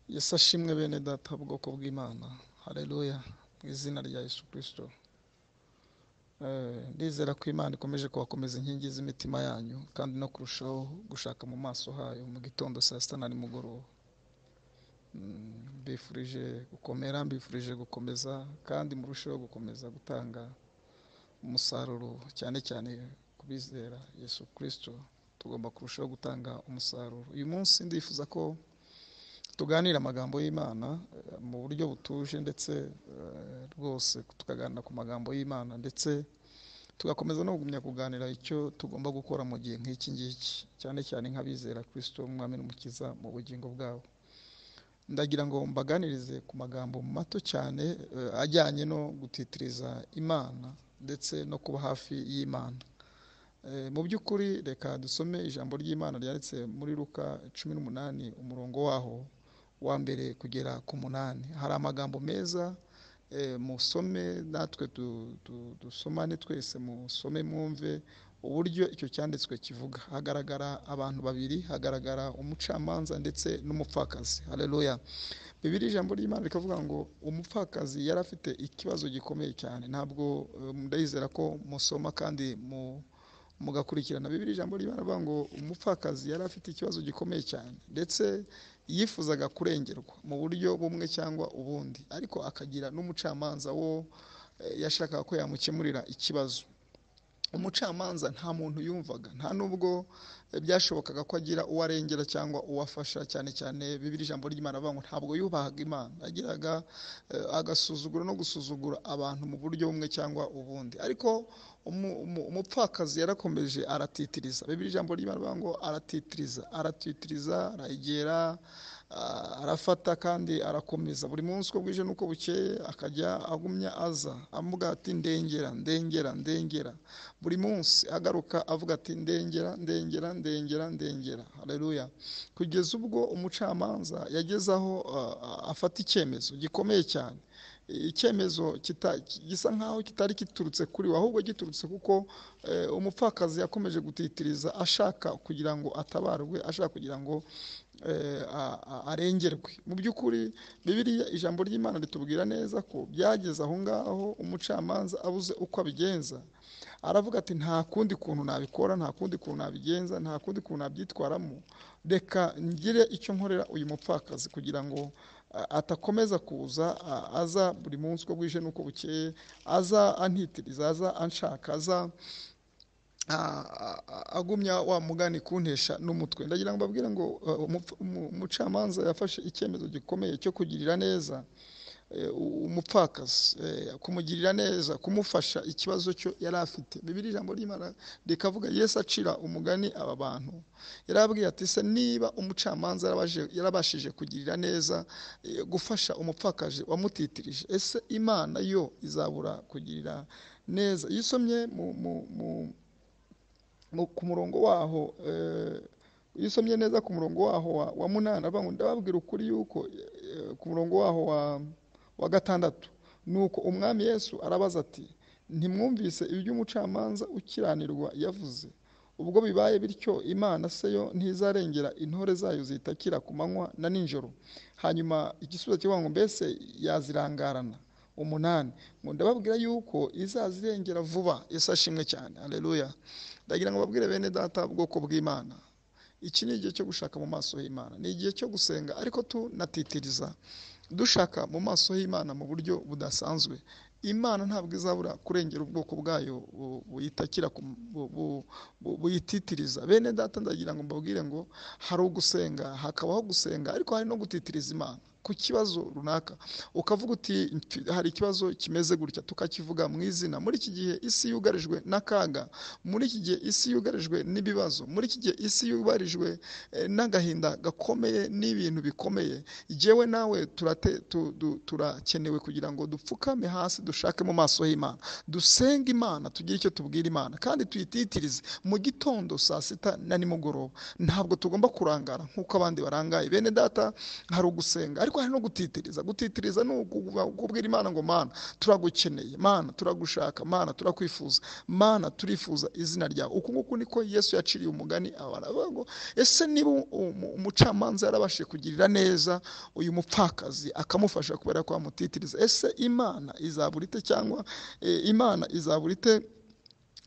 yesu ashimwe bene data ubwoko bw'imana hareruya mu izina rya yesu kirisito ndizera ko imana ikomeje kubakomeza inkingi z'imitima yanyu kandi no kurushaho gushaka mu maso hayo mu gitondo saa sita na nimugoroba mbifurije gukomera mbifurije gukomeza kandi murusheho gukomeza gutanga umusaruro cyane cyane ku bizera yesu kirisito tugomba kurushaho gutanga umusaruro uyu munsi ndifuza ko tuganira amagambo y'imana mu buryo butuje ndetse rwose tukaganira ku magambo y'imana ndetse tugakomeza no kugumya kuganira icyo tugomba gukora mu gihe nk'iki ngiki cyane cyane nk'abizera kirisito umwami n'umukiza mu bugingo bwabo ndagira ngo mbaganirize ku magambo mato cyane ajyanye no gutitiriza imana ndetse no kuba hafi y'imana mu by'ukuri reka dusome ijambo ry'imana ryanditse muri ruka cumi n'umunani umurongo waho wa mbere kugera ku munani hari amagambo meza musome natwe dusomane twese musome mwumve uburyo icyo cyanditswe kivuga hagaragara abantu babiri hagaragara umucamanza ndetse n'umupfakazi hareruya bibiri ijambo ry'imana rikavuga ngo umupfakazi yari afite ikibazo gikomeye cyane ntabwo ndayizera ko musoma kandi mu mugakurikirana bibiri ijambo ry'imana avuga ngo umupfakazi yari afite ikibazo gikomeye cyane ndetse yifuzaga kurengerwa mu buryo bumwe cyangwa ubundi ariko akagira n'umucamanza wo yashakaga ko yamukemurira ikibazo umucamanza nta muntu yumvaga nta n'ubwo byashobokaga ko agira uwo arengera cyangwa uwo afasha cyane cyane bibiri ijambo ry'imana avuga ngo ntabwo yubahaga imana agiraga agasuzugura no gusuzugura abantu mu buryo bumwe cyangwa ubundi ariko umupfakazi yarakomeje aratitiriza bibiri ijambo ry'imana avuga ngo aratitiriza aratitiriza aragera arafata kandi arakomeza buri munsi uko bwije n'uko bukeye akajya agumya aza avuga ati ndengera ndengera ndengera buri munsi agaruka avuga ati ndengera ndengera ndengera ndengera hareruya kugeza ubwo umucamanza yageze aho afata icyemezo gikomeye cyane icyemezo gisa nk'aho kitari giturutse kuri we ahubwo giturutse kuko umupfakazi yakomeje gutitiriza ashaka kugira ngo atabarwe ashaka kugira ngo arengerwe mu by'ukuri bibiriya ijambo ry'imana ritubwira neza ko byageze aho ngaho umucamanza abuze uko abigenza aravuga ati nta kundi kuntu nabikora nta kundi kuntu nabigenza nta kundi kuntu nabyitwaramo reka ngire icyo nkorera uyu mupfakazi kugira ngo atakomeza kuza aza buri munsi uko bwije n'uko bukeye aza antitiriza aza anshaka aza agumya wa mugani kuntesha n'umutwe ndagira ngo babwire ngo umucamanza yafashe icyemezo gikomeye cyo kugirira neza umupfakazi kumugirira neza kumufasha ikibazo cyo yari afite bibiri ijambo ry'imana rikavuga yesu acira umugani aba bantu yarababwira ati se niba umucamanza yarabashije kugirira neza gufasha umupfakazi wamutitirije ese imana yo izabura kugirira neza iyo usomye mu ku murongo waho iyo usomye neza ku murongo waho wa munani ndababwira ukuri yuko ku murongo waho wa gatandatu ni uko umwami yesu arabaza ati ntimwumvise iby'umucamanza ukiranirwa yavuze ubwo bibaye bityo imana se yo ntizarengera intore zayo zitakira ku manywa na nijoro hanyuma igisubizo kivuga ngo mbese yazirangarana umunani ngo ndababwira yuko izazirengera vuba isashimwe cyane areruya ndagira ngo babwire bene data ubwoko bw'imana iki ni igihe cyo gushaka mu maso y'imana ni igihe cyo gusenga ariko tunatitiriza dushaka mu maso y'imana mu buryo budasanzwe imana ntabwo izabura kurengera ubwoko bwayo buyitakira buyititiriza bene data ndagira ngo mbabwire ngo hari ugusenga hakabaho gusenga ariko hari no gutitiriza imana ku kibazo runaka ukavuga uti hari ikibazo kimeze gutya tukakivuga mu izina muri iki gihe isi yugarijwe n'akaga muri iki gihe isi yugarijwe n'ibibazo muri iki gihe isi yubarijwe n'agahinda gakomeye n'ibintu bikomeye yewe nawe turakenewe kugira ngo dupfukame hasi dushake mu maso y'imana dusenge imana tugire icyo tubwira imana kandi tuyititirize mu gitondo saa sita na nimugoroba ntabwo tugomba kurangara nk'uko abandi barangaye bene data hari ugusenga ariko hari no gutitiriza gutitiriza ni ukubwira imana ngo mana turagukeneye mana turagushaka mana turakwifuza mana turifuza izina ryawe uku nguku niko yesu yaciriye umugani abantu avuga ngo ese niba umucamanza yarabashije kugirira neza uyu mupfakazi akamufasha kubera ko amutitiriza ese imana izabura ite cyangwa imana izabura ite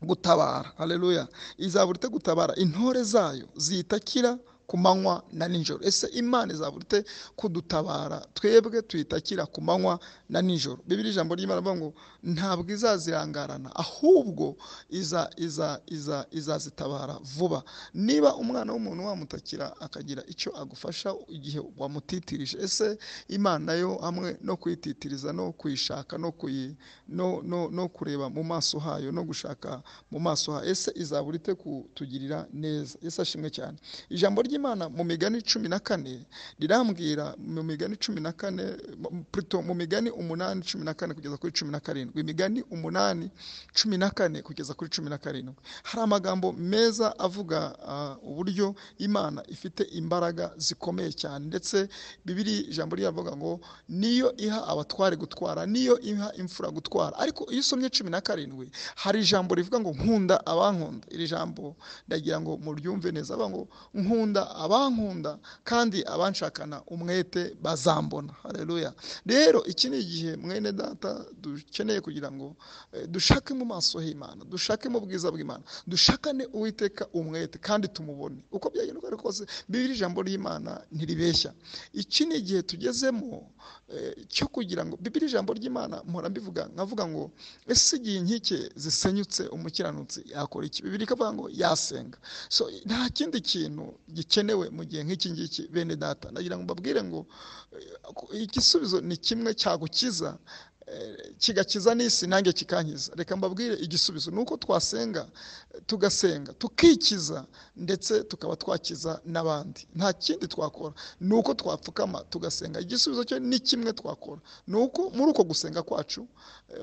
gutabara aleluya izabura ite gutabara intore zayo zitakira ku manywa na nijoro ese imana izabura ite kudutabara twebwe tuyitakira ku manywa na nijoro bibiri ijambo ry'imana avuga ngo ntabwo izazirangarana ahubwo iza iza iza izazitabara vuba niba umwana w'umuntu wamutakira akagira icyo agufasha igihe wamutitirije ese imana yo hamwe no kuyititiriza no kuyishaka no kuyi no no no kureba mu maso hayo no gushaka mu maso hayo ese izabura ite kutugirira neza ese ashimwe cyane ijambo ry'imana ry'imana mu migani cumi na kane rirambwira mu migani cumi na kane mu migani umunani cumi na kane kugeza kuri cumi na karindwi imigani umunani cumi na kane kugeza kuri cumi na karindwi hari amagambo meza avuga uburyo imana ifite imbaraga zikomeye cyane ndetse bibiri ijambo ryavuga ngo niyo iha abatware gutwara niyo iha imfura gutwara ariko iyo usomye cumi na karindwi hari ijambo rivuga ngo nkunda abankunda iri jambo ndagira ngo muryumve neza avuga ngo nkunda abankunda kandi abanshakana umwete bazambona hareruya rero iki ni igihe mwene data dukeneye kugira ngo dushake mu maso h'imana dushake mu bwiza bw'imana dushakane uwiteka umwete kandi tumubone uko byagenda uko kose bibiri ijambo ry'imana ntiribeshya iki ni igihe tugezemo cyo kugira ngo bibiri ijambo ry'imana mpora mbivuga nkavuga ngo ese igihe inkike zisenyutse umukiranutsi yakora iki bibiri ikavuga ngo yasenga so nta kindi kintu gikenewe mu gihe nk'iki ngiki bene data nagira ngo mbabwire ngo igisubizo ni kimwe cyagukiza kigakiza n'isi nanjye kikankiza reka mbabwire igisubizo ni uko twasenga tugasenga tukikiza ndetse tukaba twakiza n'abandi nta kindi twakora ni uko twapfukama tugasenga igisubizo cyo ni kimwe twakora ni uko muri uko gusenga kwacu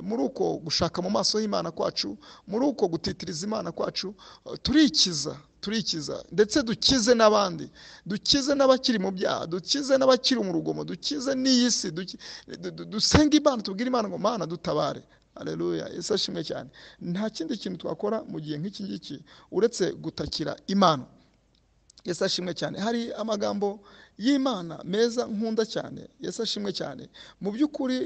muri uko gushaka mu maso y'imana kwacu muri uko gutitiriza imana kwacu turikiza turikiza ndetse dukize n'abandi dukize n'abakiri mu byaha dukize n'abakiri mu rugomo dukize n'iyi si dusenga imana tubwire imana ngo mana dutabare aleluya ese ashimwe cyane nta kindi kintu twakora mu gihe nk'iki ngiki uretse gutakira imana ese ashimwe cyane hari amagambo y'imana meza nkunda cyane ese ashimwe cyane mu by'ukuri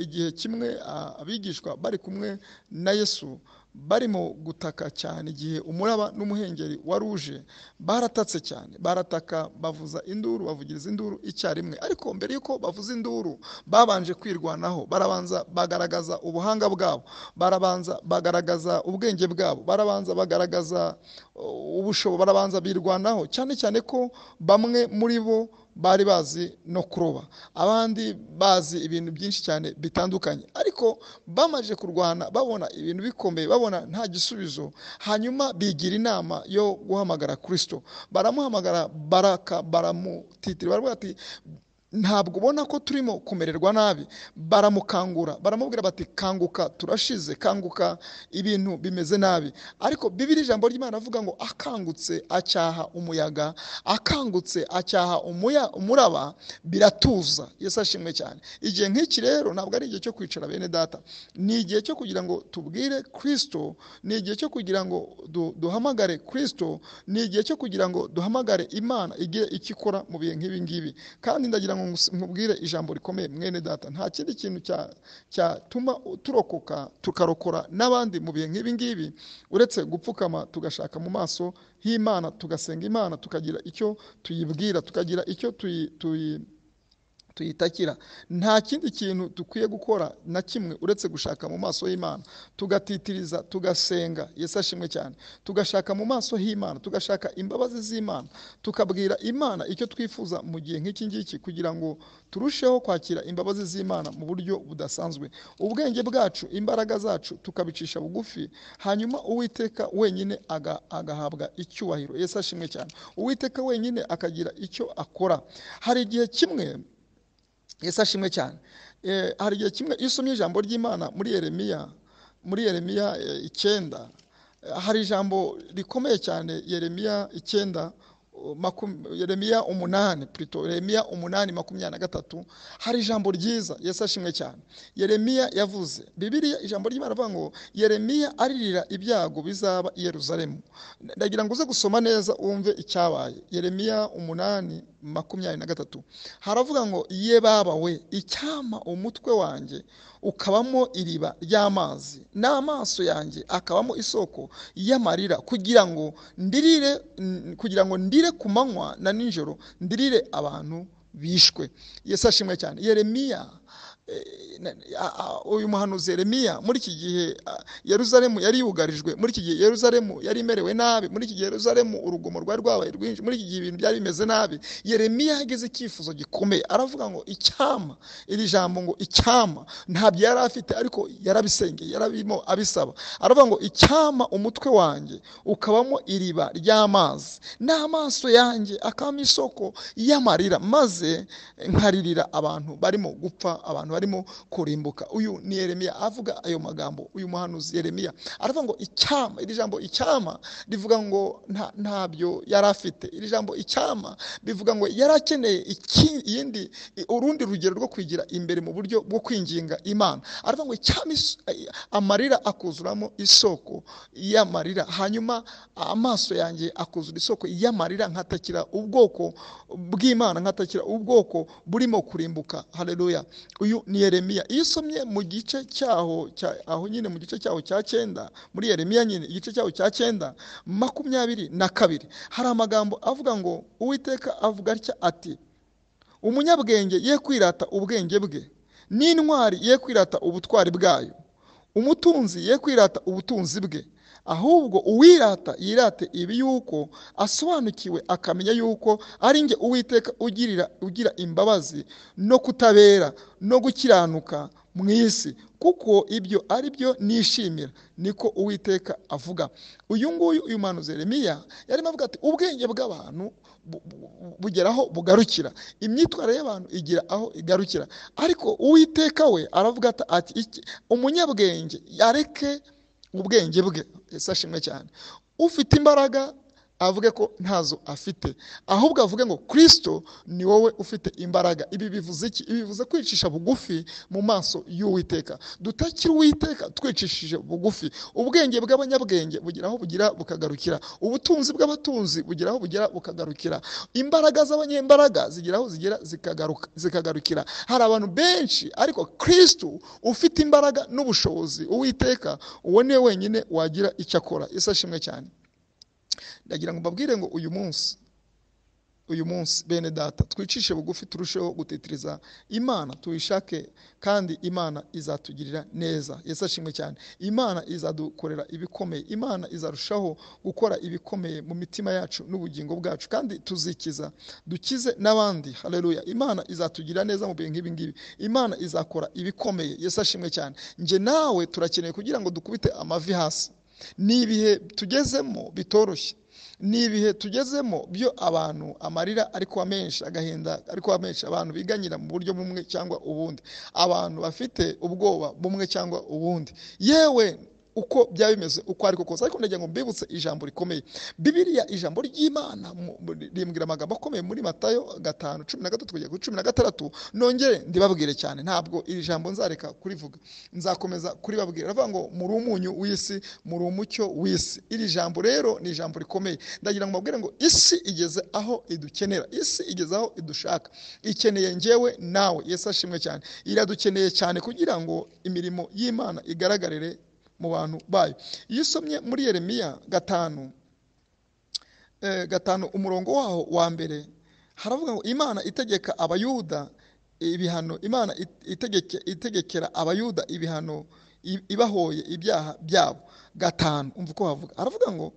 igihe kimwe abigishwa bari kumwe na yesu barimo gutaka cyane igihe umuraba n'umuhengeri wa ruje baratatse cyane barataka bavuza induru bavugiriza induru icyarimwe ariko mbere y'uko bavuza induru babanje kwirwanaho barabanza bagaragaza ubuhanga bwabo barabanza bagaragaza ubwenge bwabo barabanza bagaragaza ubushobo barabanza birwanaho cyane cyane ko bamwe muri bo bari bazi no kuroba abandi bazi ibintu byinshi cyane bitandukanye ariko bamaze kurwana babona ibintu bikomeye babona nta gisubizo hanyuma bigira inama yo guhamagara kirisito baramuhamagara baraka baramutitira baravuga ati ntabwo ubona ko turimo kumererwa nabi baramukangura baramubwira bati kanguka turashize kanguka ibintu bimeze nabi ariko bibiri ijambo ry'imana avuga ngo akangutse acyaha umuyaga akangutse acyaha umuraba biratuza yesu ashimwe cyane igihe nk'iki rero ntabwo ari igihe cyo kwicara bene data ni igihe cyo kugira ngo tubwire kirisito ni igihe cyo kugira ngo duhamagare kirisito ni igihe cyo kugira ngo duhamagare imana igihe ikikora mu bihe nk'ibi ngibi kandi ndagira ngo nkubwire ijambo rikomeye mwene data nta kindi kintu cyatuma turokoka tukarokora n'abandi mu bihe nk'ibi ngibi uretse gupfukama tugashaka mu maso h'imana tugasenga imana tukagira icyo tuyibwira tukagira icyo tuyi tuyitakira nta kindi kintu dukwiye gukora na kimwe uretse gushaka mu maso y'imana tugatitiriza tugasenga yesu ashimwe cyane tugashaka mu maso h'imana tugashaka imbabazi z'imana tukabwira imana icyo twifuza mu gihe nk'iki ngiki kugira ngo turusheho kwakira imbabazi z'imana mu buryo budasanzwe ubwenge bwacu imbaraga zacu tukabicisha bugufi hanyuma uwiteka wenyine agahabwa icyubahiro yesu ashimwe cyane uwiteka wenyine akagira icyo akora hari igihe kimwe yesu ashimwe cyane hari igihe kimwe iyo usomye ijambo ry'imana muri yeremiya muri yeremiya icyenda hari ijambo rikomeye cyane yeremiya icyenda makum- yeremiya umunani purito yeremiya umunani makumyabiri na gatatu hari ijambo ryiza yesu ashimwe cyane yeremiya yavuze bibiriya ijambo ry'imana avuga ngo yeremiya aririra ibyago bizaba i yeruzalemu ndagira ngo uze gusoma neza wumve icyabaye yeremiya umunani makumyabiri na gatatu haravuga ngo ye baba we icyama umutwe wanjye ukabamo iriba ry'amazi n'amaso yanjye akabamo isoko y'amarira kugira ngo ndirire n- kugira ngo ndire ku manywa na nijoro ndirire abantu bishwe yesu ashimwe cyane yeremiya eh, na- a- a- uyu muhanuzi yeremiya muri iki gihe ah, yeruzalemu yari yugarijwe muri iki gihe yeruzalemu yari imerewe nabi muri iki gihe yeruzalemu urugomo rwari rwabaye rwinshi muri iki gihe ibintu byari bimeze nabi yeremiya yagize icyifuzo gikomeye aravuga ngo icyama iri jambo ngo icyama ntabyo yari afite ariko yarabisengeye yarabirimo abisaba aravuga ngo icyama umutwe wanjye ukabamo iriba ry'amazi n'amaso yanjye akabamo isoko y'amarira maze nkaririra abantu barimo gupfa abantu barimo kurimbuka uyu ni yeremiya avuga ayo magambo uyu muhanuzi yeremiya aravuga ngo icyama iri jambo icyama rivuga ngo nta- ntabyo yari afite iri jambo icyama bivuga ngo yari akeneye iki- iyindi i- urundi rugero rwo kwigira imbere mu buryo bwo kwinginga imana aravuga ngo icyama is- ay- amarira akuzuramo isoko y'amarira hanyuma amaso yanjye akuzura isoko y'amarira nkatakira ubwoko bw'imana nkatakira ubwoko burimo kurimbuka hareruya uyu ni yeremiya iyo usomye mu gice cyaho cya- aho nyine mu gice cyaho cya cyenda muri yeremiya nyine igice cyaho cya cyenda makumyabiri na kabiri hari amagambo avuga ngo uwiteka avuga atya ati umunyabwenge ye kwirata ubwenge bwe n'intwari ye kwirata ubutwari bwayo umutunzi ye kwirata ubutunzi bwe ahubwo uwirata yirate ibi yuko asobanukiwe akamenya yuko ari nge uwiteka ugirira ugira imbabazi no kutabera no gukiranuka mu isi kuko ibyo ari byo nishimira niko uwiteka avuga uyu nguyu uyu muhanuzi Yeremiya yarimo avuga ati ubwenge bw'abantu bu- bu- bu- bugera aho bugarukira imyitwarire y'abantu igira aho igarukira ariko uwiteka we aravuga ata- ati "Iki- umunyabwenge yareke ubwenge bwe ese ashimwe cyane ufite imbaraga avuge ko ntazo afite ahubwo avuge ngo kirisito ni wowe ufite imbaraga ibi bivuze iki ibi bivuze kwicisha bugufi mu maso y'uwiteka dutakira uwiteka twicishije bugufi ubwenge bw'abanyabwenge bugira aho bugira bukagarukira ubutunzi bw'abatunzi bugira aho bugera bukagarukira imbaraga z'abanyembaraga zigira aho zigera zikagaruka- zikagarukira hari abantu benshi ariko kristu ufite imbaraga n'ubushobozi uwiteka uwo niwe wenyine wagira icyo akora isi ashimwe cyane ndagira ngo mbabwire ngo uyu munsi uyu munsi bene data twicishe bugufi turusheho gutitiriza imana tuyishake kandi imana izatugirira neza yesu ashimwe cyane imana izadukorera ibikomeye imana izarushaho gukora ibikomeye mu mitima yacu n'ubugingo bwacu kandi tuzikiza dukize n'abandi hareruya imana izatugirira neza mu bintu nk'ibi ngibi imana izakora ibikomeye yesu ashimwe cyane nge nawe turakeneye kugira ngo dukubite amavi hasi ni ibihe tugezemo bitoroshye ni ibihe tugezemo byo abantu amarira ari kuba menshi agahinda ari kuba menshi abantu biganyira mu buryo bumwe cyangwa ubundi abantu bafite ubwoba bumwe cyangwa ubundi yewe uko byaba bimeze uko ariko kose ariko ndagira ngo mbibutse ijambo rikomeye bibiriya ijambo ry'imana mu- mu- rimbwira amagambo akomeye muri matayo gatanu cumi na gatatu kugera kuri cumi na gatandatu nongere ndibabwire cyane ntabwo iri jambo nzareka kurivuga nzakomeza kuribabwira aravuga ngo muri umunyu w'isi muri umucyo w'isi iri jambo rero ni ijambo rikomeye ndagira ngo mbabwire ngo isi igeze aho idukenera isi igeze aho idushaka ikeneye njyewe nawe yesu ashimwe cyane iradukeneye cyane kugira ngo imirimo y'imana igaragarire mu bantu bayo iyo usomye muri yeremiya gatanu eh, gatanu umurongo waho wa mbere haravuga ngo imana itegeka abayuda ibihano imana it- itegeke, itegekera abayuda ibihano i- ibahoye ibyaha byabo gatanu umva uko havuga aravuga ngo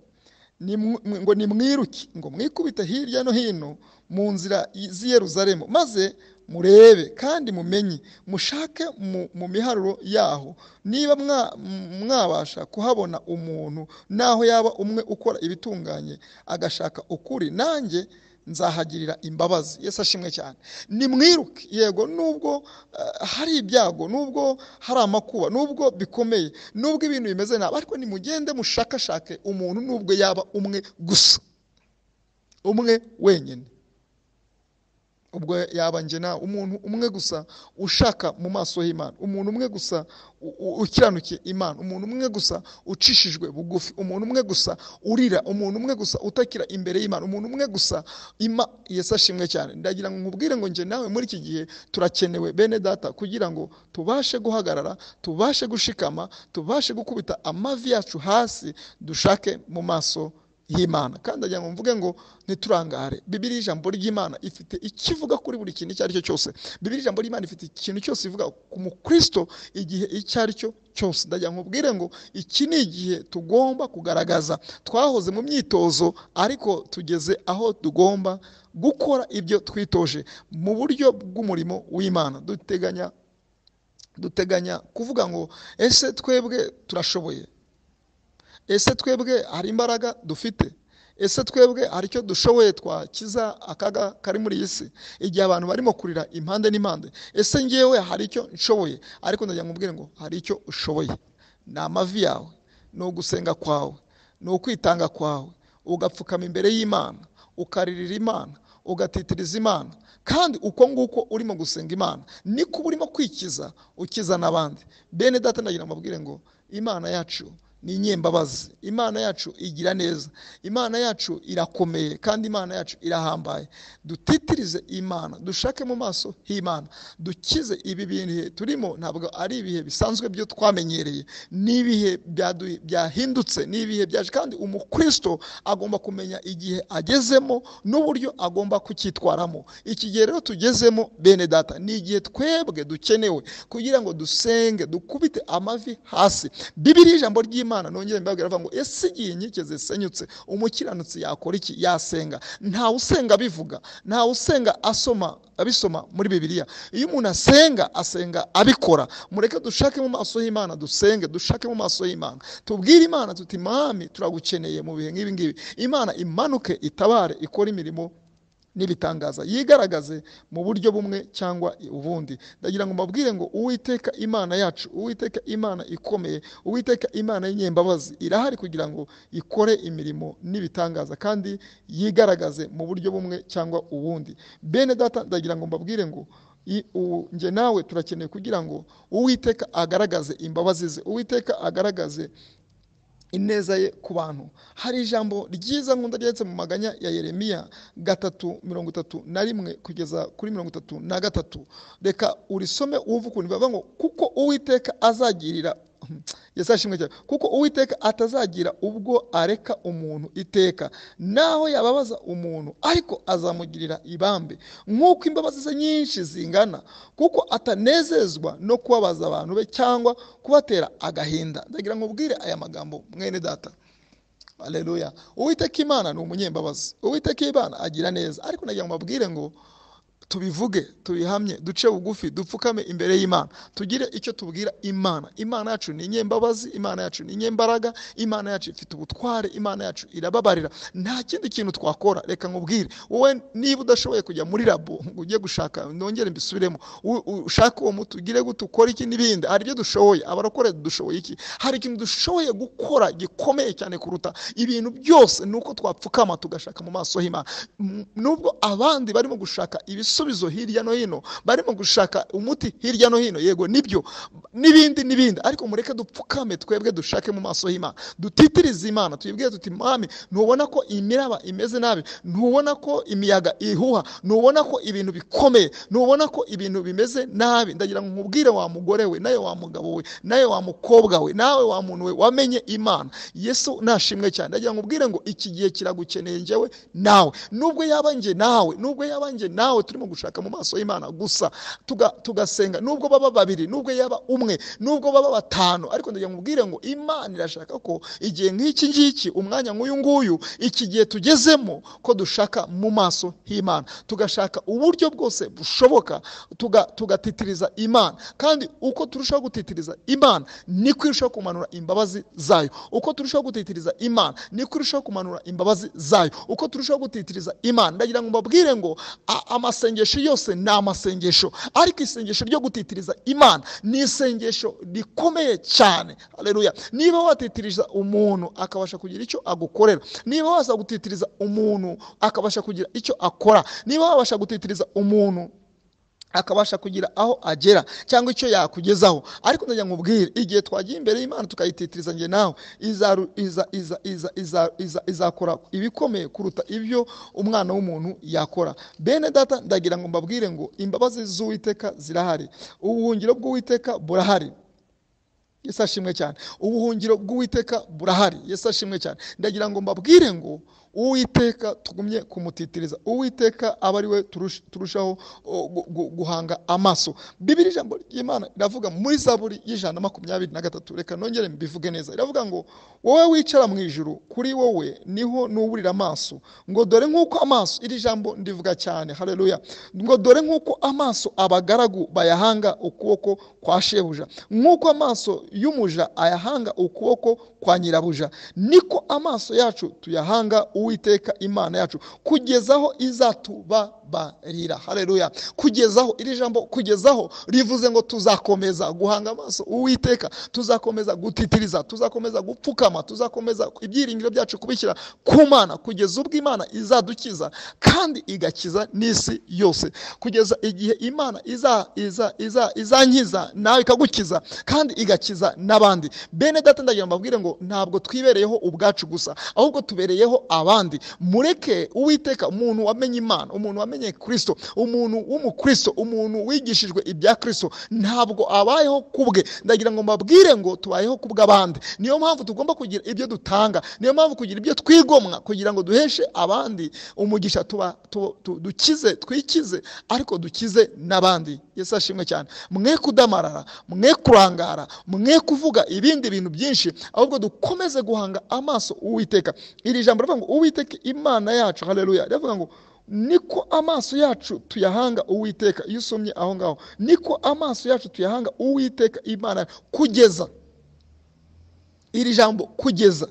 nimw- ngo nimwiruke ngo mwikubite hirya no hino mu nzira i- z'i yeruzalemu maze murebe kandi mumenye mushake mu- mu miharuro yaho niba mwa- m- mwabasha kuhabona umuntu naho yaba umwe ukora ibitunganye agashaka ukuri nanjye nzahagirira imbabazi yesu ashimwe cyane nimwiruke yego nubwo eh, hari ibyago nubwo hari amakuba nubwo bikomeye nubwo ibintu bimeze nabi ariko nimugende mushakashake umuntu nubwo yaba umwe gusa umwe wenyine ubwo yaba njye nawe umuntu umwe gusa ushaka mu maso y'imana umuntu umwe gusa ukiranukiye imana umuntu umwe gusa ucishijwe bugufi umuntu umwe gusa urira umuntu umwe gusa utakira imbere y'imana umuntu umwe gusa ima yesi ashimwe cyane ndagira ngo nkubwire ngo njye nawe muri iki gihe turakenewe bene data kugira ngo tubashe guhagarara tubashe gushikama tubashe gukubita amavi yacu hasi dushake mu maso y'imana kandi agira ngo mvuge ngo ntiturangare bibiriya ijambo ry'imana ifite ikivuga kuri buri kintu icyo ari cyo cyose bibiriya ijambo ry'imana ifite ikintu cyose ivuga ku mukristo igihe icyo ari cyo cyose ndagira ngo mubwire ngo iki ni igihe tugomba kugaragaza twahoze mu myitozo ariko tugeze aho tugomba gukora ibyo twitoje mu buryo bw'umurimo w'imana duteganya duteganya kuvuga ngo ese twebwe turashoboye ese twebwe hari imbaraga dufite ese twebwe hari icyo dushoboye twakiza akaga kari muri iyi si igihe abantu barimo kurira impande n'impande ese ngewe hari icyo nshoboye ariko ndagira ngo mbwire ngo hari icyo ushoboye ni amavi yawe ni ugusenga kwawe ni ukwitanga kwawe ugapfukama imbere y'imana ukaririra imana ugatitiriza imana kandi uko nguko urimo gusenga imana niko uba urimo kwikiza ukiza n'abandi bene data ndagira ngo mbabwire ngo imana yacu ni inyembabazi imana yacu igira neza imana yacu irakomeye kandi imana yacu irahambaye dutitirize imana dushake mu maso h'imana dukize ibi bihe turimo ntabwo ari ibihe bisanzwe byo twamenyereye ni ibihe byahindutse ni ibihe byaje kandi umukristo agomba kumenya igihe agezemo n'uburyo agomba kucyitwaramo iki gihe rero tugezemo bene data ni igihe twebwe dukenewe kugira ngo dusenge dukubite amavi hasi bibiri ijambo ry'imana imana nongere mbabwira avuga ngo ese igihe inkike zisenyutse umukiranutsi yakora iki yasenga ntawe usenga abivuga ntawe usenga asoma abisoma muri bibiliya iyo umuntu asenga asenga abikora mureke dushake mu maso y'imana dusenge dushake mu maso y'imana tubwire imana tuti mami turagukeneye mu bihe nk'ibi ngibi imana imanuke itabare ikora imirimo n'ibitangaza yigaragaze mu buryo bumwe cyangwa ubundi ndagira ngo mbabwire ngo uwiteka imana yacu uwiteka imana ikomeye uwiteka imana y'inyembabazi irahari kugira ngo ikore imirimo n'ibitangaza kandi yigaragaze mu buryo bumwe cyangwa ubundi bene data ndagira ngo mbabwire ngo njye nawe turakeneye kugira ngo uwiteka agaragaze imbabazi ze uwiteka agaragaze ineza ye ku bantu hari ijambo ryiza nkunda ryanditse mu maganya ya yeremiya gatatu mirongo itatu na rimwe kugeza kuri mirongo itatu na gatatu reka urisome wumve ukuntu bivuga ngo kuko uwiteka azagirira yasashimwe cyane kuko uwiteka atazagira ubwo areka umuntu iteka naho yababaza umuntu ariko azamugirira ibambe nk'uko imbabazi ze nyinshi zingana kuko atanezezwa no kubabaza abantu be cyangwa kubatera agahinda ndagira ngo ubwire aya magambo mwene data aleluya uwiteka imana ni umunyembabazi uwiteka imana agira neza ariko nagira ngo mbabwire ngo tubivuge tubihamye duce bugufi dupfukame imbere y'imana tugire icyo tubwira imana imana yacu ni inyembabazi imana yacu ni inyembaraga imana yacu ifite ubutware imana yacu irababarira nta kindi kintu twakora reka nkubwire wowe niba udashoboye kujya muri labo ngo ujye gushaka nongere mbisubiremo ushake uwo muti ugire gute ukora iki n'ibindi hari ibyo dushoboye abarakora dushoboye iki hari ikintu dushoboye gukora gikomeye cyane kuruta ibintu byose ni uko twapfukama tugashaka mu maso y'imana nubwo abandi barimo gushaka ibisubizo ibisubizo hirya no hino barimo gushaka umuti hirya no hino yego nibyo n'ibindi n'ibindi ariko mureke dupfukame twebwe dushake mu maso y'imana dutitirize imana tuyibwire tuti mami ntubona ko imiraba imeze nabi ntubona ko imiyaga ihuha ntubona ko ibintu bikomeye ntubona ko ibintu bimeze nabi ndagira ngo nkubwire wa mugore we nawe wa mugabo we nawe wa mukobwa we nawe wa muntu we wamenye imana yesu nashimwe cyane ndagira ngo ubwire ngo iki gihe kiragukeneye njyewe nawe nubwo yaba njye nawe nubwo yaba njye nawe turimo gushaka mu maso y'imana gusa tugasenga nubwo baba babiri nubwo yaba umwe nubwo baba batanu ariko ndagira ngo ubwire ngo imana irashaka ko igihe nk'iki ngiki umwanya nk'uyu nguyu iki gihe tugezemo ko dushaka mu maso h'imana tugashaka uburyo bwose bushoboka tugatitiriza imana kandi uko turushaho gutitiriza imana niko irushaho kumanura imbabazi zayo uko turushaho gutitiriza imana niko irushaho kumanura imbabazi zayo uko turushaho gutitiriza imana ndagira ngo mbabwire ngo amasenge masengesho yose ni amasengesho ariko isengesho ryo gutitiriza imana ni isengesho rikomeye cyane hareruya niba watitiriza umuntu akabasha kugira icyo agukorera niba waza gutitiriza umuntu akabasha kugira icyo akora niba wabasha gutitiriza umuntu akabasha kugira aho agera cyangwa icyo yakugezaho ariko ndajya nkubwire igihe twagiye imbere y'imana tukayititiriza njye nawe izakora ibikomeye kuruta ibyo umwana w'umuntu yakora bene data ndagira ngo mbabwire ngo imbabazi z'uwiteka zirahari ubuhungiro bw'uwiteka burahari Yesu ashimwe cyane ubuhungiro bw'uwiteka burahari Yesu ashimwe cyane ndagira ngo mbabwire ngo uwiteka tugumye kumutitiriza uwiteka aba ari we turushaho guhanga amaso bibiri ijambo ry'imana riravuga muri zaburi y'ijana na makumyabiri na gatatu reka nongere mbivuge neza riravuga ngo wowe wicara mu ijuru kuri wowe niho nuburira amaso ngo dore nk'uko amaso iri jambo ndivuga cyane hareruya ngo dore nk'uko amaso abagaragu bayahanga ukuboko kwa shebuja nk'uko amaso y'umuja ayahanga ukuboko kwa nyirabuja niko amaso yacu tuyahanga uwiteka imana yacu kugezaho izatubabarira hareruya kugezaho iri jambo kugezaho rivuze ngo tuzakomeza guhanga amaso uwiteka tuzakomeza gutitiriza tuzakomeza gupfukama tuzakomeza ibyiringiro byacu kubishyira ku mana kugeza ubwo imana izadukiza kandi igakiza n'isi yose kugeza igihe imana iza iza iza izankiza nawe ikagukiza kandi igakiza n'abandi bene data ndagira mbabwire ngo ntabwo twibereyeho ubwacu gusa ahubwo tubereyeho abandi mureke uwiteka umuntu wamenye imana umuntu wamenye kirisito umuntu w'umukristo umuntu wigishijwe ibya kirisito ntabwo abayeho kubwe ndagira ngo mbabwire ngo tubayeho kubw'abandi niyo mpamvu tugomba kugira ibyo dutanga niyo mpamvu kugira ibyo twigomwa kugira ngo duheshe abandi umugisha dukize twikize ariko dukize n'abandi Yesu ashimwe cyane mwe kudamarara mwe kurangara mwe kuvuga ibindi bintu byinshi ahubwo dukomeze guhanga amaso uwiteka iri jambo rivuga ngo uwiteka imana yacu hareruya rivuga ngo niko amaso yacu tuyahanga uwiteka iyo usomye aho ngaho niko amaso yacu tuyahanga uwiteka imana kugeza iri jambo kugeza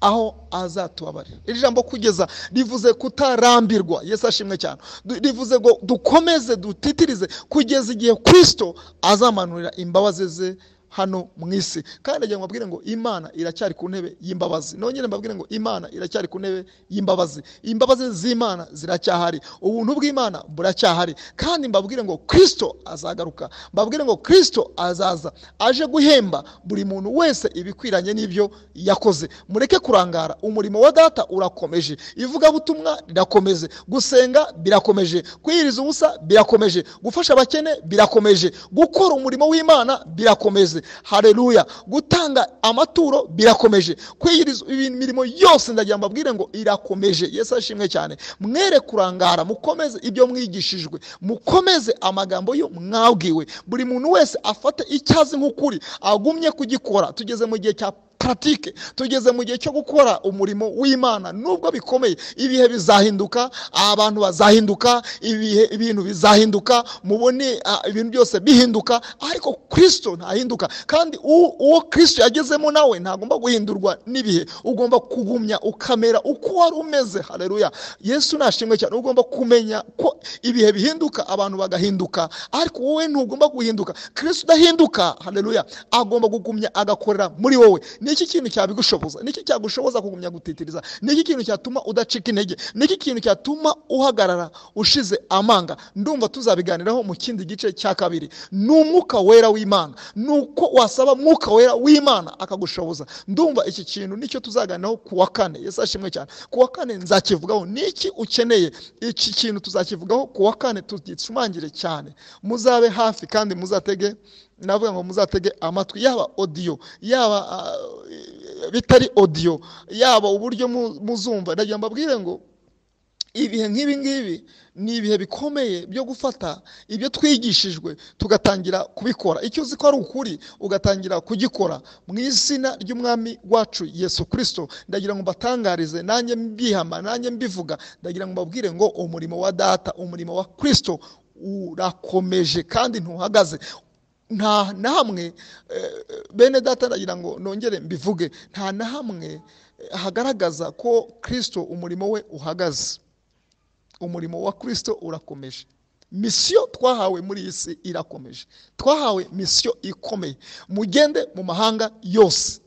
aho azatubabarira iri jambo kugeza rivuze kutarambirwa yesu ashimwe cyane rivuze ngo dukomeze dutitirize kugeza igihe kirisito azamanurira imbabazi ze hano mu isi kandi agira ngo mbabwire ngo imana iracyari ku ntebe y'imbabazi nongere mbabwire ngo imana iracyari ku ntebe y'imbabazi imbabazi z'imana ziracyahari ubuntu bw'imana buracyahari kandi mbabwire ngo kirisito azagaruka mbabwire ngo kirisito azaza aje guhemba buri muntu wese ibikwiranye n'ibyo yakoze mureke kurangara umurimo wa data urakomeje ivugabutumwa rirakomeje gusenga birakomeje kwiyiriza ubusa birakomeje gufasha abakene birakomeje gukora umurimo w'imana birakomeje hareruya gutanga amaturo birakomeje kwiyiriza imirimo yose ndagira ngo mbabwire ngo irakomeje yesu ashimwe cyane mwere kurangara mukomeze ibyo mwigishijwe mukomeze amagambo yo mwabwiwe buri muntu wese afate icyazi nk'ukuri agumye kugikora tugeze mu gihe cya paratike tugeze mu gihe cyo gukora umurimo w'imana nubwo bikomeye ibihe bizahinduka abantu bazahinduka ibihe ibintu bizahinduka mubone ibintu byose bihinduka ariko kirisito ntahinduka kandi uwo kirisito yagezemo nawe ntagomba guhindurwa n'ibihe ugomba kugumya ukamera uko wari umeze hareruya yesu nashimwe cyane ugomba kumenya ko ibihe bihinduka abantu bagahinduka ariko wowe ntugomba guhinduka kirisito udahinduka hareruya agomba kugumya agakorera muri wowe niki kintu cyabigushoboza niki cyagushoboza kugumya gutitiriza niki kintu cyatuma udacika intege niki kintu cyatuma uhagarara ushize amanga ndumva tuzabiganiraho mu kindi gice cya kabiri ni umwuka wera w'imana ni uko wasaba mwuka wera w'imana akagushoboza ndumva iki kintu nicyo tuzaganiraho ku wa kane yesu ashimwe cyane ku wa kane nzakivugaho niki ukeneye iki kintu tuzakivugaho ku wa kane tugishumangire cyane muzabe hafi kandi muzatege navuga ngo muzatege amatwi yaba odiyo yaba bitari odiyo yaba uburyo muzumva ndagira mbabwire ngo ibihe nk'ibi ngibi ni ibihe bikomeye byo gufata ibyo twigishijwe tugatangira kubikora icyo uzi ko ari ukuri ugatangira kugikora mu izina ry'umwami wacu yesu kirisito ndagira ngo mbatangarize nanjye mbihama nanjye mbivuga ndagira ngo mbabwire ngo umurimo wa data umurimo wa kirisito urakomeje kandi ntuhagaze nta na hamwe bene data ndagira ngo nongere mbivuge nta na hamwe hagaragaza ko kirisito umurimo we uhagaze umurimo wa kirisito urakomeje misiyo twahawe muri iyi si irakomeje twahawe misiyo ikomeye mugende mu mahanga yose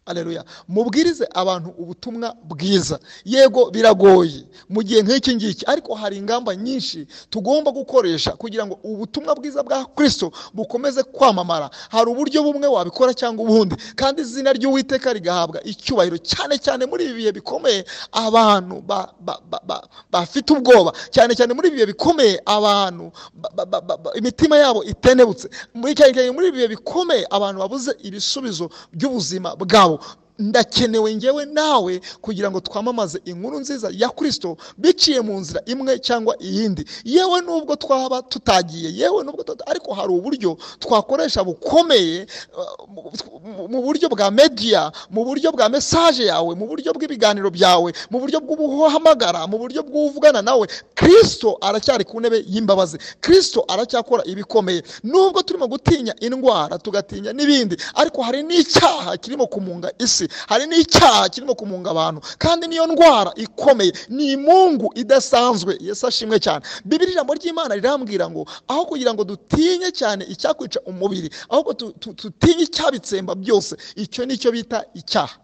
areruya mubwirize abantu ubutumwa bwiza yego biragoye mu gihe nk'iki ngiki ariko hari ingamba nyinshi tugomba gukoresha kugira ngo ubutumwa bwiza bwa kirisito bukomeze kwamamara hari uburyo bumwe wabikora cyangwa ubundi kandi izina ry'uwiteka rigahabwa icyubahiro cyane cyane muri ibi bihe bikomeye abantu ba- ba- ba- ba- bafite ubwoba cyane cyane muri ibi bihe bikomeye abantu ba- ba- ba- ba- imitima yabo itenebutse muri cyane cyane muri ibi bihe bikomeye abantu babuze ibisubizo by'ubuzima bwabo ndakenewe ngewe nawe kugira ngo twamamaze inkuru nziza ya kirisito biciye mu nzira imwe cyangwa iyindi yewe nubwo twaba tutagiye yewe nubwo tuta- ariko hari uburyo twakoresha bukomeye uh, mu- mu- mu buryo bwa mediya mu buryo bwa mesaje yawe mu buryo bw'ibiganiro byawe mu buryo bw'ubuhamagara mu buryo bw'uvugana nawe kirisito aracyari ku ntebe y'imbabazi kirisito aracyakora ibikomeye nubwo turimo gutinya indwara tugatinya n'ibindi ariko hari n'icyaha kirimo kumunga isi hari n'icyaha kirimo kumunga abantu kandi niyo ndwara ikomeye ni imungu idasanzwe yesu ashimwe cyane bibiri ijambo ry'imana rirambwira ngo aho kugira ngo dutinye cyane icyakwica umubiri ahubwo tu- tu- dutinye icyabitsemba byose icyo ni cyo bita icyaha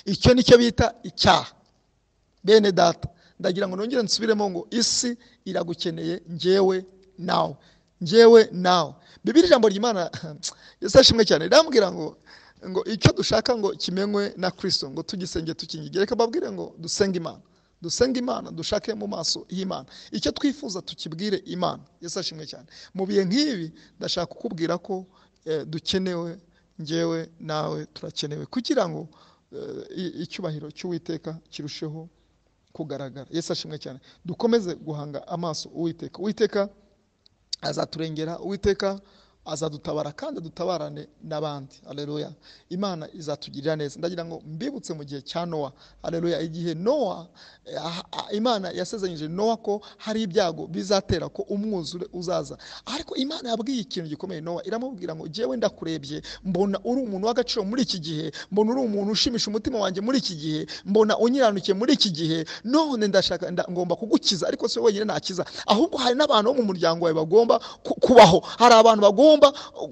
icyo ni cyo bita icyaha bene data ndagira ngo nongere nsubiremo ngo isi iragukeneye njyewe nawe njyewe nawe bibiri ijambo ry'imana yesu ashimwe cyane rirambwira ngo ngo icyo dushaka ngo kimenywe na kirisito ngo tugisenge tukingi reka babwire ngo dusenge imana dusenge imana dushake mu maso y'imana icyo twifuza tukibwire imana yesu ashimwe cyane mu bihe nk'ibi ndashaka kukubwira ko eh, dukenewe njyewe nawe turakenewe kugira ngo eh, i- icyubahiro cy'uwiteka kirusheho kugaragara yesu ashimwe cyane dukomeze guhanga amaso uwiteka uwiteka azaturengera uwiteka azadutabara kandi dutabarane n'abandi aleluya imana izatugirira neza ndagira ngo mbibutse mu gihe cya nowa aleluya igihe nowa eh, ah, ah, imana yasezeranyije nowa ko hari ibyago bizatera ko umwuzure uzaza ariko imana yabwiye ikintu gikomeye nowa iramubwira ngo jyewe ndakurebye mbona uri umuntu w'agaciro muri iki gihe mbona uri umuntu ushimisha umutima wanjye muri iki gihe mbona unyiranukiye muri iki gihe none ndashaka nda- ngomba kugukiza ariko si wowe wenyine nakiza ahubwo hari n'abantu bo mu muryango wawe bagomba ku- kubaho hari abantu bagomba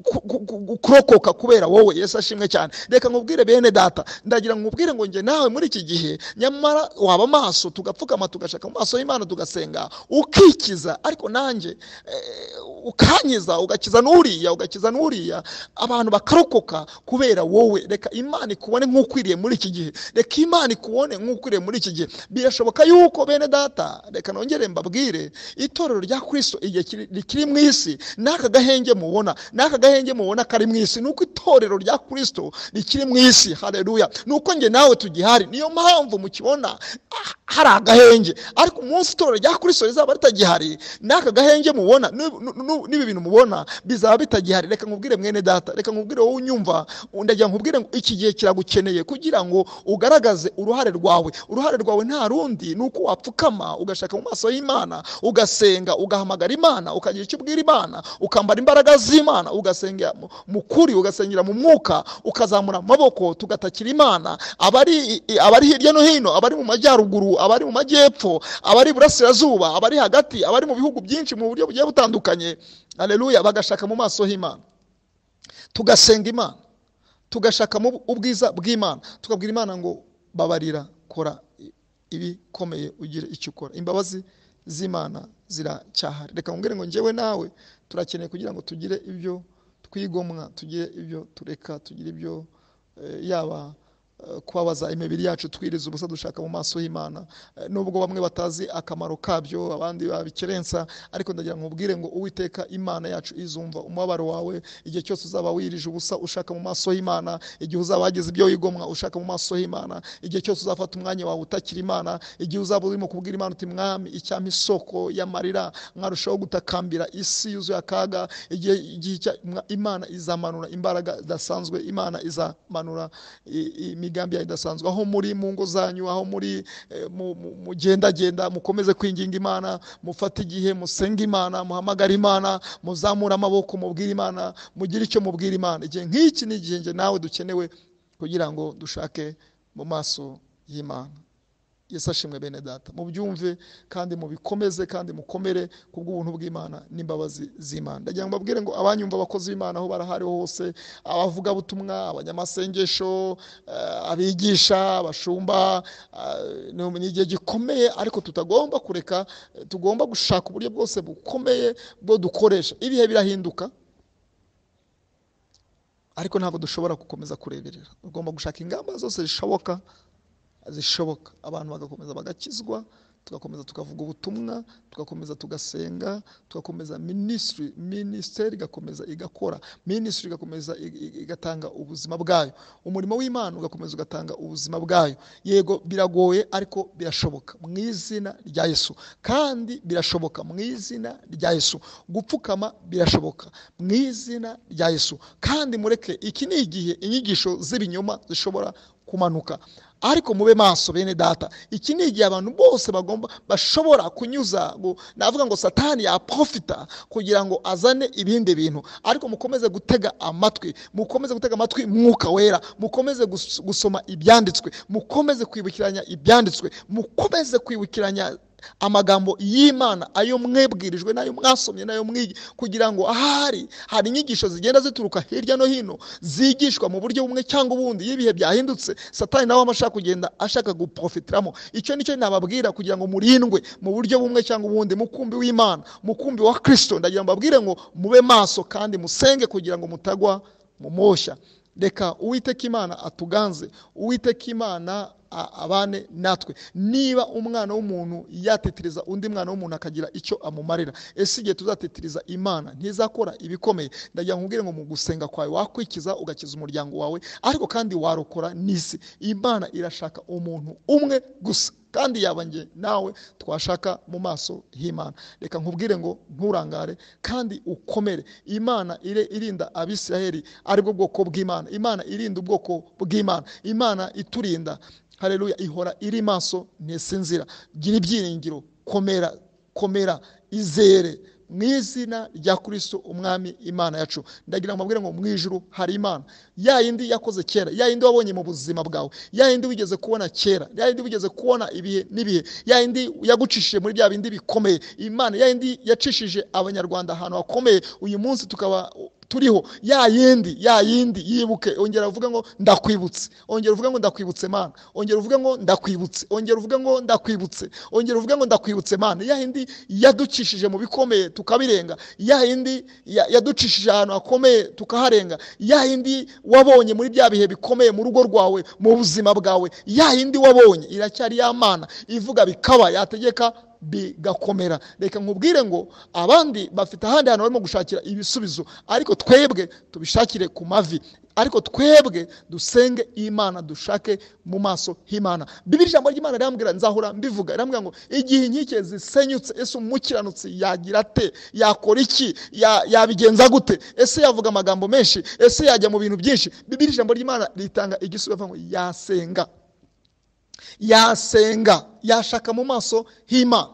ku- ku- ku- kurokoka kubera wowe yesu ashimwe cyane reka nkubwire bene data ndagira ngo nkubwire ngo njye nawe muri iki gihe nyamara waba amaso tugapfukama tugashaka mu maso y'imana tugasenga ukikiza ariko nanjye eh, ukankiza ugakiza n'uriya ugakiza n'uriya abantu bakarokoka kubera wowe reka imana ikubone nk'ukwiriye muri iki gihe reka imana ikubone nk'ukwiriye muri iki gihe birashoboka yuko bene data reka nongere mbabwire itorero rya kirisito igihe kiri- rikiri mu isi n'aka gahenge mubona n'aka gahenge mubona kari mu isi ni uko itorero rya kirisito rikiri mu isi hareruya ni uko njye nawe tugihari niyo mpamvu mukibona ah, hari agahenge ariko umunsi itorero rya kirisito rizaba ritagihari n'aka gahenge mubona n'ib- nu- nu- n'ibi bintu mubona bizaba bitagihari reka nkubwire mwene data reka nkubwire wowe unyumva ndagira nkubwire ngo iki gihe kiragukeneye kugira ngo ugaragaze uruhare rwawe uruhare rwawe nta rundi ni uko wapfukama ugashaka mu maso y'imana ugasenga ugahamagara imana ukagira icyo ubwira imana ukambara imbaraga z'imana ugasengera mu- mu kuri ugasengera mu mwuka ukazamura amaboko tugatakira imana abari abari hirya no hino abari mu majyaruguru abari mu majyepfo abari iburasirazuba abari hagati abari mu bihugu byinshi mu buryo bugiye butandukanye aleluya bagashaka mu maso h'imana tugasenga imana tugashaka mu ubwiza bw'imana tukabwira imana ngo babarira kora i- ibikomeye ugire icyo ukora imbabazi z'imana ziracyahari reka nkubwire ngo njyewe nawe turakeneye kugira ngo tugire ibyo twigomwa tugire ibyo tureka tugire ibyo eh, yaba eh, kubabaza imibiri yacu twiriza ubusa dushaka mu maso y'imana Eh, nubwo bamwe batazi akamaro kabyo abandi babikerensa ariko ndagira ngo ubwire ngo uwiteka imana yacu izumva umubabaro wawe igihe cyose uzaba wirije ubusa ushaka mu maso y'imana igihe uzaba wagize ibyo wigomwa ushaka mu maso y'imana igihe cyose uzafata umwanya wawe utakira imana igihe uzaba urimo kubwira imana uti mwami icyampa isoko y'amarira mwarushaho gutakambira isi yuzuye akaga igihe igihe icya- mwa- imana izamanura imbaraga zidasanzwe imana izamanura i- imigambi yayo idasanzwe aho muri mu ngo zanyu aho muri eh, mu- mu- mugendagenda mukomeze kwinginga imana mufate igihe musenge imana muhamagare imana muzamure amaboko mubwire imana mugire icyo mubwira imana igihe nk'iki ni igihe njye nawe dukenewe kugira ngo dushake mu maso y'imana yesu ashimwe bene data mubyumve kandi mubikomeze kandi mukomere ku bw'ubuntu bw'imana n'imbabazi z'imana ndagira ngo mbabwire ngo abanyumva abakozi b'imana aho barahari hose abavugabutumwa abanyamasengesho eh, abigisha abashumba eh, ni ni igihe gikomeye ariko tutagomba kureka eh, tugomba gushaka uburyo bwose bukomeye bwo dukoresha ibihe birahinduka ariko ntabwo dushobora gukomeza kureberera tugomba gushaka ingamba zose zishoboka zishoboka abantu bagakomeza bagakizwa tugakomeza tukavuga ubutumwa tugakomeza tugasenga tugakomeza minisitiri minisiteri igakomeza igakora minisitiri igakomeza i- i- igatanga ubuzima bwayo umurimo w'imana ugakomeza ugatanga ubuzima bwayo yego biragoye ariko birashoboka mu izina rya yesu kandi birashoboka mu izina rya yesu gupfukama birashoboka mu izina rya yesu kandi mureke iki ni igihe inyigisho z'ibinyoma zishobora kumanuka ariko mube maso bene data iki ni igihe abantu bose bagomba bashobora kunyuza ngo- navuga ngo satani yaprofita kugira ngo azane ibindi bintu ariko mukomeze gutega amatwi mukomeze gutega amatwi mwuka wera mukomeze gus- gusoma ibyanditswe mukomeze kwibukiranya ibyanditswe mukomeze kwibukiranya amagambo y'imana ayo mwebwirijwe n'ayo mwasomye n'ayo mwigi kugira ngo ahari hari inyigisho zigenda zituruka hirya no hino zigishwa mu buryo bumwe cyangwa ubundi y'ibihe byahindutse satani nawe aba ashaka kugenda ashaka guprofitiramo icyo nicyo nababwira kugira ngo murindwe mu buryo bumwe cyangwa ubundi mukumbi w'imana mukumbi wa kirisito ndagira ngo mbabwire ngo mube maso kandi musenge kugira ngo mutagwa mu moshya reka uwiteka imana atuganze uwiteka imana a- abane natwe niba umwana w'umuntu yatetereza undi mwana w'umuntu akagira icyo amumarira ese igihe tuzatetereza imana ntizakora ibikomeye ndagira ngo nkubwire ngo mu gusenga kwawe wakwikiza ugakiza umuryango wawe ariko kandi warokora n'isi imana irashaka umuntu umwe gusa kandi yaba njye nawe twashaka mu maso h'imana reka nkubwire ngo nturangare kandi ukomere imana ire- irinda abisiraheli aribwo bwoko bw'imana imana irinda ubwoko bw'imana imana iturinda hareruya ihora iri maso ntisinzira gira ibyiringiro komera komera izere mu izina rya kirisito umwami imana yacu ndagira ngo mbabwire ngo mu ijuru hari imana ya yindi yakoze kera ya yindi wabonye mu buzima bwawe ya yindi wigeze kubona kera ya yindi wigeze kubona ibihe n'ibihe ya yindi yagucishije muri bya bindi bikomeye imana ya yindi yacishije abanyarwanda ahantu hakomeye uyu munsi tukaba turiho ya yindi ya yindi yibuke ongera uvuge ngo ndakwibutse ongera uvuge ngo ndakwibutse mana ongera uvuge ngo ndakwibutse ongera uvuge ngo ndakwibutse ongera uvuge ngo ndakwibutse mana ya yindi yaducishije mu bikomeye tukabirenga ya yindi ya- yaducishije ahantu hakomeye tukaharenga ya yindi wabonye muri bya bihe bikomeye mu rugo rwawe mu buzima bwawe ya yindi wabonye iracyari ya mana ivuga bikaba yategeka bigakomera reka nkubwire ngo abandi bafite ahandi hantu barimo gushakira ibisubizo ariko twebwe tubishakire ku mavi ariko twebwe dusenge imana dushake mu maso h'imana bibiri ijambo ry'imana rirambwira nzahora mbivuga rirambwira ngo igihe inkike zisenyutse ese umukiranutsi yagira ate yakora iki Ya- yabigenza gute ese yavuga amagambo menshi ese yajya mu bintu byinshi bibiri ijambo ry'imana ritanga igisubizo rivuga ngo yasenga yasenga yashaka mu maso h'imana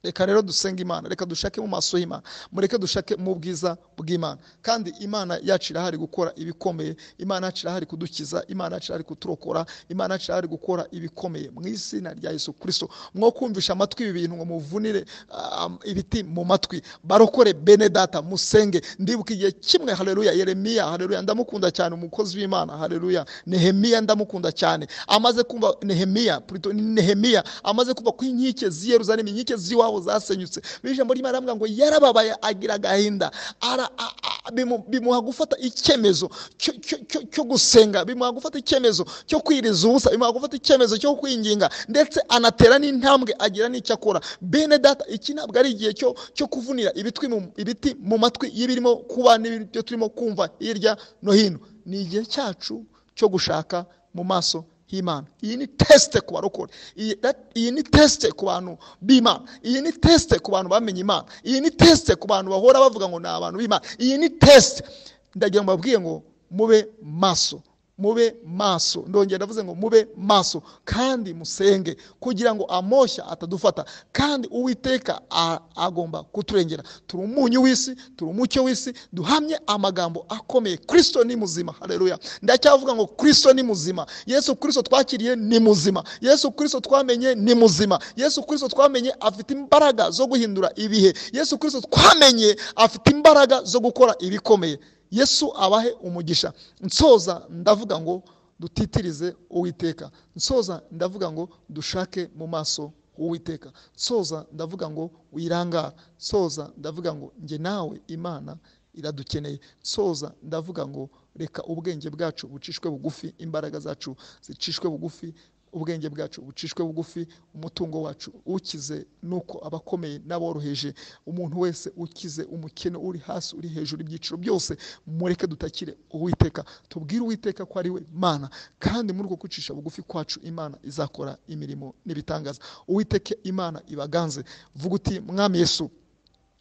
reka rero dusenge imana reka dushake mu maso y'imana mureke dushake mu bwiza bw'imana kandi imana yacu irahari gukora ibikomeye imana yacu irahari kudukiza imana yacu irahari kuturokora imana yacu irahari gukora ibikomeye mu izina rya yesu kirisito mwo kumvisha amatwi ibi bintu ngo muvunire ah, ibiti mu matwi barokore bene data musenge ndibuka igihe kimwe hareruya yeremiya hareruya ndamukunda cyane umukozi w'imana hareruya nehemiya ndamukunda cyane amaze kumva nehemiya plutôt ni nehemiya amaze kumva ko inkike z'i yeruzalemu inkike z'iwabo zasenyutse bijambo ry'imana aravuga ngo yarababaye agira agahinda Ara- a- a- bimu- bimuha gufata icyemezo cyo- cyo- cyo- cyo gusenga bimuha gufata icyemezo cyo kwiriza ubusa bimuha gufata icyemezo cyo kwinginga ndetse anatera n'intambwe agira n'icyo akora bene data iki ntabwo ari igihe cyo cyo kuvunira ibitwi mu- ibiti mu matwi y'ibirimo kuba n'ibyo turimo kumva hirya no hino ni igihe cyacu cyo gushaka mu maso h'imana iyi ni tesite ku barokore iyi that- iyi ni tesite ku bantu b'imana iyi ni tesite ku bantu bamenye imana iyi ni tesite ku bantu bahora bavuga ngo ni abantu b'imana iyi ni tesite ndagira ngo babwiye ngo mube maso mube maso ndongera ndavuze ngo mube maso kandi musenge kugira ngo amoshya atadufata kandi uwiteka a- agomba kuturengera turi umunyu w'isi turi umucyo w'isi duhamye amagambo akomeye kirisito ni muzima hareruya ndacyavuga ngo kirisito ni muzima yesu kirisito twakiriye ni muzima yesu kirisito twamenye ni muzima yesu kirisito twamenye afite imbaraga zo guhindura ibihe yesu kirisito twamenye afite imbaraga zo gukora ibikomeye yesu abahe umugisha nsoza ndavuga ngo dutitirize uwiteka nsoza ndavuga ngo dushake mu maso uwiteka nsoza ndavuga ngo wirangara nsoza ndavuga ngo njye nawe imana iradukeneye nsoza ndavuga ngo reka ubwenge bwacu bucishwe bugufi imbaraga zacu zicishwe bugufi ubwenge bwacu bucishwe bugufi umutungo wacu ukize nuko abakomeye n'aboroheje umuntu wese ukize umukene uri hasi uri hejuru ibyiciro byose mureke dutakire uwiteka tubwire uwiteka ko ari we mana kandi muri uko kwicisha bugufi kwacu imana izakora imirimo n'ibitangaza uwiteke imana ibaganze vuga uti mwami yesu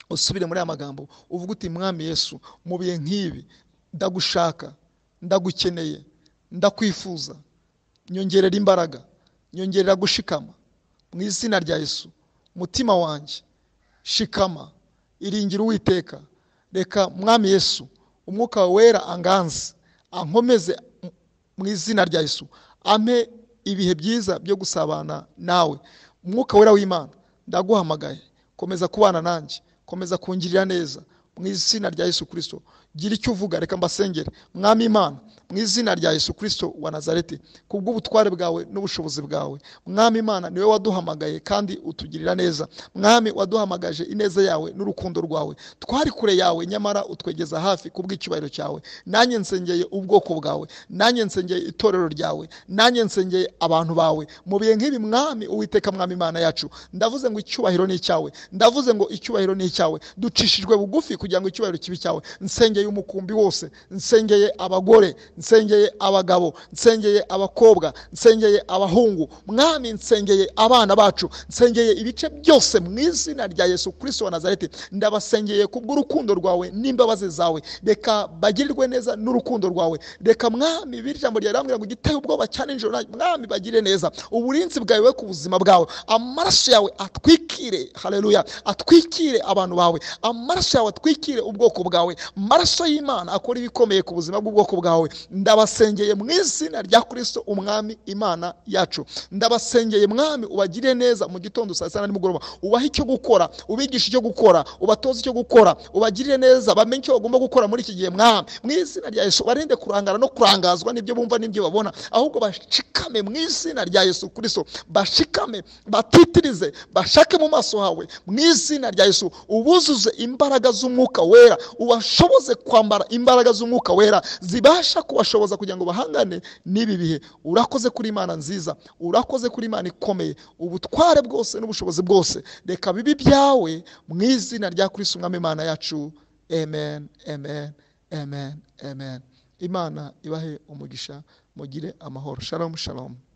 usubire muri aya magambo uvuga uti mwami yesu mu bihe nk'ibi ndagushaka ndagukeneye ndakwifuza nyongerera imbaraga nyongerera gushikama mu izina rya yesu mutima wanjye shikama iringira uwiteka reka mwami yesu umwuka wawe wera anganze ankomeze mu izina rya yesu ampe ibihe byiza byo gusabana nawe umwuka wera w'imana ndaguhamagaye komeza kubana nanjye komeza kungirira neza mu izina rya yesu kirisito gira icyo uvuga reka mbasengere mwami imana mu izina rya yesu kirisito wa nazareti kubw'ubutware bwawe n'ubushobozi bwawe mwami imana niwe waduhamagaye kandi utugirira neza mwami waduhamagaje ineza yawe n'urukundo rwawe twari kure yawe nyamara utwegeza hafi kubw'icyubahiro cyawe nanjye nsengeye ubwoko bwawe nanjye nsengeye itorero ryawe nanjye nsengeye abantu bawe mu bihe nk'ibi mwami uwiteka mwami imana yacu ndavuze ngo icyubahiro ni icyawe ndavuze ngo icyubahiro ni icyawe ducishijwe bugufi kugira ngo icyubahiro kibe icyawe nsengeye umukumbi wose nsengeye abagore nsengeye abagabo nsengeye abakobwa nsengeye abahungu mwami nsengeye abana bacu nsengeye ibice byose mu izina rya yesu kirisito wa nazareti ndabasengeye kubw'urukundo rwawe n'imbabazi zawe reka bagirirwe neza n'urukundo rwawe reka mwami biri ijambo ryawe rirambwira ngo giteye ubwoba cyane nijoro na- mwami bagire neza uburinzi bwawe we ku buzima bwawe amaraso yawe atwikire hareruya atwikire abantu bawe amaraso yawe atwikire ubwoko bwawe amaraso y'imana akora ibikomeye ku buzima bw'ubwoko bwawe ndabasengeye mu izina rya kirisito umwami imana yacu ndabasengeye mwami ubagire neza mu gitondo saa sita na nimugoroba ubahe icyo gukora ubigishe icyo gukora ubatoze icyo gukora ubagirire neza bamenye icyo bagomba gukora muri iki gihe mwami mu izina rya yesu barinde kurangara no kurangazwa n'ibyo bumva n'ibyo babona ahubwo bashikame mu izina rya yesu kirisito bashikame batitirize bashake mu maso hawe mu izina rya yesu ubuzuze imbaraga z'umwuka wera ubashoboze kwambara imbaraga z'umwuka wera zibasha kubashoboza kugira ngo bahangane n'ibi bihe urakoze kuri imana nziza urakoze kuri imana ikomeye ubutware bwose n'ubushobozi bwose reka bibi byawe mu izina rya kristo umwami imana yacu amen amen amen amen imana ibahe umugisha mugire amahoro shalom shalom